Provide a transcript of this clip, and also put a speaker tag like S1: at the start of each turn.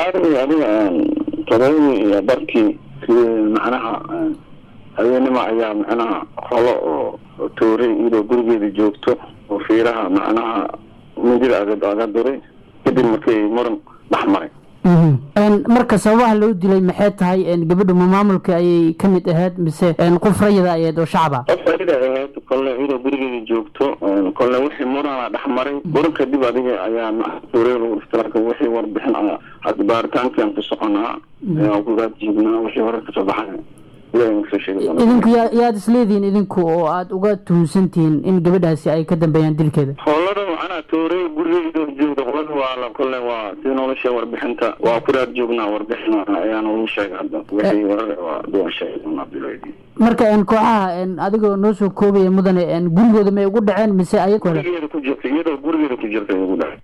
S1: saari adiga todobadii iyo barkii macnaha haweenima ayaa macnaha holo oo toorey iyadoo gurigeeda joogto oo fiiraha macnaha midida aga aga duray kadib markay muran dhex maray
S2: marka sababaha loo dilay maxay tahay gabadhu ma maamulka ayay kamid ahayd mise qof rayida ahayd oo shacaba
S1: qof rayida ahayd kolle iyadoo gurigeeda joogto kolle wixii murana dhex maray muran kadib adiga ayaa toorey lagu iftiraka wixii warbixin hadda baaritaankian ku soconaa kugaad jiibnaa wixii hore kasoo baxay
S2: idinku yaa yaad isleedihiin idinku oo aada uga tuhunsantihiin in gabadhaasi ay ka dambeeyaan dilkeeda
S1: howlada macnaa toorey gurigeeda joogda qolada waa la kole waa si nolosha warbixinta waa ku raad joognaa warbixin ayaa noogu sheegay hadda wixii warar waa duwan sheegay
S2: marka kooxaha adigoo noo soo koobaya mudane gurigooda may ugu dhaceen mise ay
S1: gurigeeda ku jirta iyadoo gurigeeda ku jirta ugu dhacay